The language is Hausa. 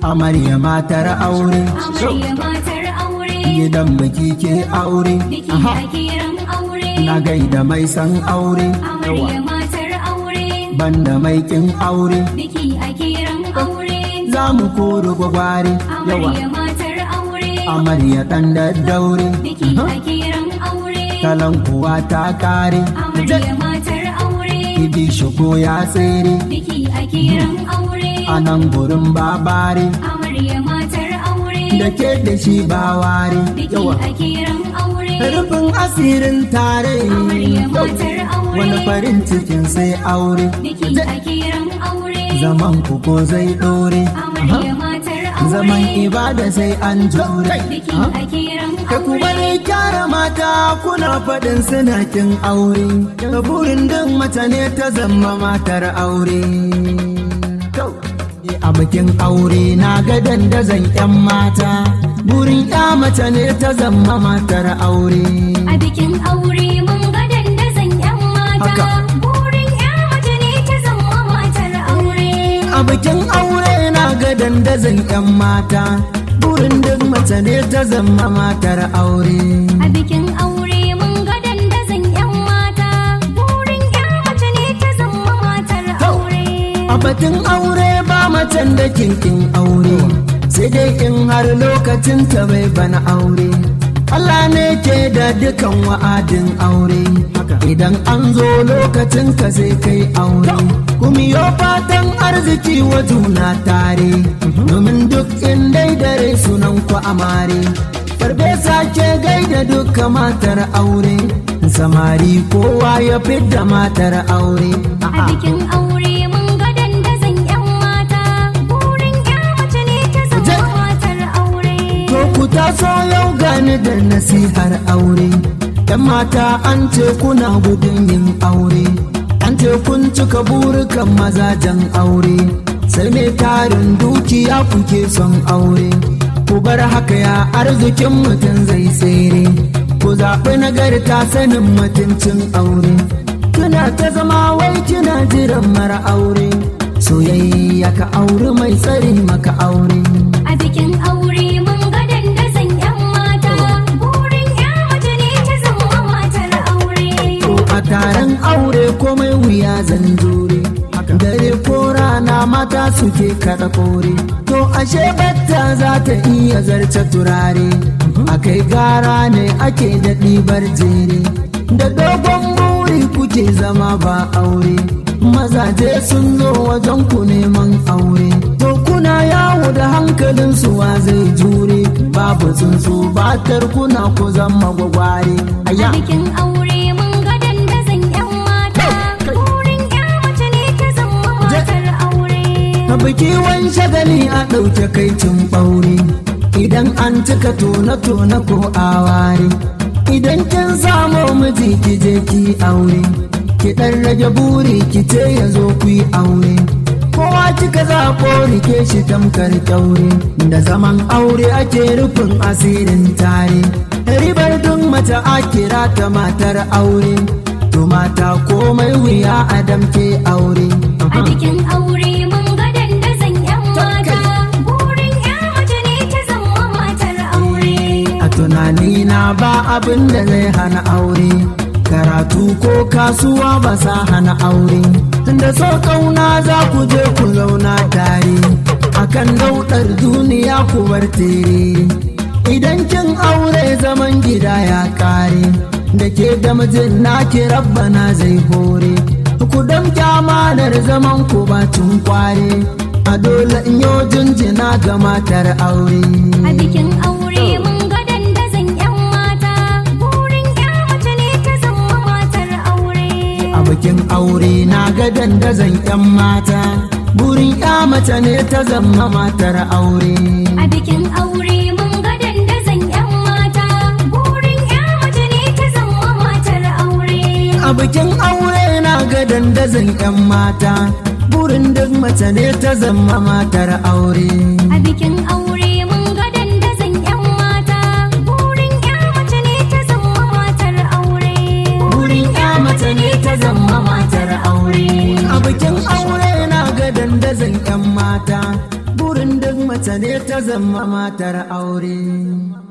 amarya matar aure amarya matar aure gidan biki ke aure biki Aha. a kiran aure na gaida mai san aure amarya matar aure banda mai kin aure biki a kiran aure za mu koro gwagware yawa amarya matar aure amarya dan daddaure biki a kiran aure kalan kuwa ta kare amarya matar aure idi shigo ya tsere biki a kiran aure a nan gurin babare amarya matar aure da ke da shi ba ware biki yawa a kiran aure rufin asirin tare amarya matar aure wani farin cikin sai aure biki a kiran aure zaman ku ko zai dore amarya matar aure zaman ibada sai an jure biki a kiran ka ku bari kyara mata kuna faɗin suna kin aure da burin din mace ne ta zama matar aure Kau. a bikin aure na ga dandazon 'yan mata burin ya mace ne ta zama matar aure A bikin aure mun ga dandazon 'yan Haka. mata. Burin 'ya mace ne ta zama matar aure. a bikin aure na ga dandazon 'yan mata burin duk mace ne ta zama matar aure A bikin aure mun ga dandazon 'yan mata. Burin 'ya mace ne ta zama matar aure. a batun aure ba macen da kinkin aure sai dai in har lokacin ta bai bana aure Allah ne ke da dukan wa'adin aure idan an zo lokacin ka sai kai aure kuma yo fatan arziki wa juna tare domin duk in dai dare sunan ku amare Farfesa ke gaida duka matar aure samari kowa ya fidda matar aure A bikin aure mun ga dandazon 'yan mata. Burin 'ya mace ne ta zama matar aure. To ku taso yau gani da nasihar aure, ‘yan mata an ce kuna gudun yin aure, an ce kun cika burukan mazajen aure, sai mai tarin dukiya kuke son aure. Ku bar haka ya arzikin mutum zai tsere, ku zaɓi nagarta sanin mutuncin aure. Kina ta zama wai kina jiran mara aure, soyayya ka aure mai tsari maka aure. A bikin aure mun ga dandazon 'yan mata. Burin 'ya mace ne ta zama matar aure. To a taron aure komai wuya zan jure dare ko rana mata suke kada kore to ashe batta za ta iya zarce turare a kai gara ne ake da ɗibar jere da dogon buri kuke zama ba aure mazaje sun zo wajen ku neman aure to kuna yawo da hankalin wa zai jure babu tsuntsu batar kuna ku zama gwagware A aya bikin aure mun ga dandazon 'yan mata. Burin 'ya mace ne ta zama matar aure. A biki wani shagali a ɗauke kai cin ɓaure idan an cika tona-tona ko aware idan kin samu miji ki je ki aure ki ɗan rage buri ki ce ya zo ku yi aure kowa kika zaɓo rike shi tamkar kyaure da zaman aure ake rufin asirin tare ribar duk mace a kira ta matar aure to mata komai wuya a damke aure A bikin aure mun ga dandazon 'yan mata. Burin 'ya mace ne ta zama matar aure. A tunanina ba abin da zai hana aure, karatu ko kasuwa ba sa hana aure. Tunda so kauna za ku je ku zauna tare, akan daudar duniya ku bar tere. Idan kin aure zaman gida ya kare, da ke da mijin naki rabbana zai hore. Ku damke amanar zaman ku bacin kware, a dole in yo jinjina ga matar aure. A bikin aure mun ga dandazon 'yan mata. Burin 'ya mace ne ta zama matar aure. a bikin aure na ga dandazon 'yan mata burin 'ya mace ne ta zama matar aure A bikin aure mun ga dandazon 'yan mata. Burin 'ya mace ne ta zama matar aure. a bikin aure na ga dandazon 'yan mata burin duk mace ne ta zama matar aure A bikin aure mun ga dandazon 'yan mata. Burin 'ya mace ne ta zama matar aure. burin 'ya mace ne ta zama matar aure a bikin aure na ga dandazon 'yan mata burin duk mace ne ta zama matar aure